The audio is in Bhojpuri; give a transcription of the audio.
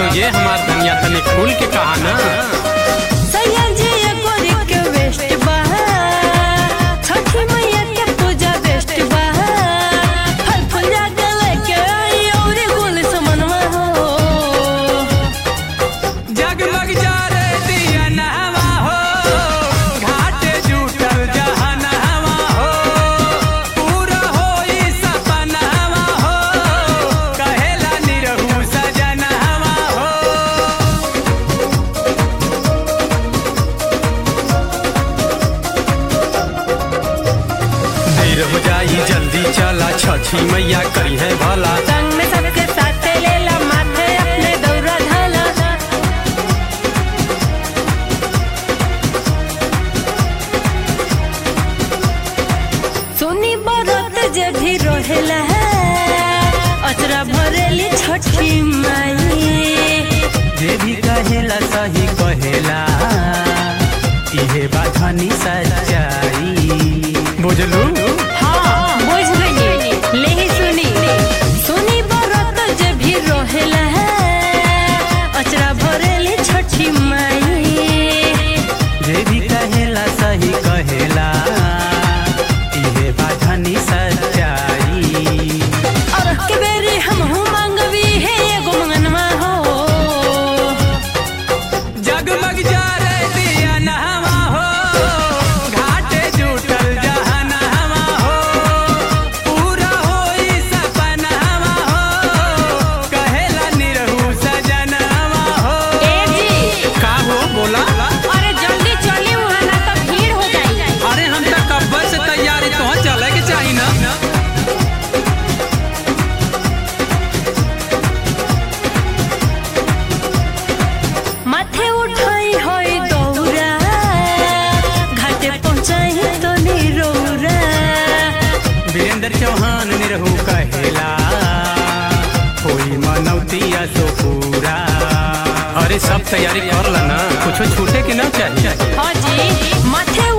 ये हमार दुनिया तनी खुल के कहा ना सयाजी गोरी के वेस्ट बा छठी मैया के पूजा बेस्ट बा फल फूल जागल के आई और गुल समनवा हो जगमग जा रे दिया नहवा हो घाटे जुटल जहनवा हो पूरा होई सपनवा हो कहेला निरहु सजनवा हो देर हो जाई जल्दी चला छठी मैया करी है भला संग में सबके साथ लेला माथे अपने दौरा धाला सुनी बरत जे भी रहेला अचरा भरेली छठी माई जे भी कहेला सही कहेला इहे बाधनी सच्चाई बुझलू हाँ बुझ गई ले ही सुनी सुनी बरत जे भी रहेला अचरा भरेली छठी माई जे भी कहेला सही कहेला इहे बाधनी सच्चाई और के बेरी हम हूँ मांगवी है एगो मंगनवा हो जगमग जा रे दिया नहवा हो घाटे जुटल जहनवा हो पूरा होई सपनवा हो कहेला निरहु सजनवा हो ए जी का हो बोला अरे जल्दी चली वहाँ ना तो भीड़ हो जाई अरे हम तक कब्बर से तैयारी तो चले के चाहिए ना माथे उठाई होई दौरा घाटे पहुँचाई तो निरौरा वीरेंद्र चौहान निरहु कहेला कोई मनौती सो पूरा अरे सब तैयारी कर ला ना कुछ छूटे के ना चाहिए हाँ जी माथे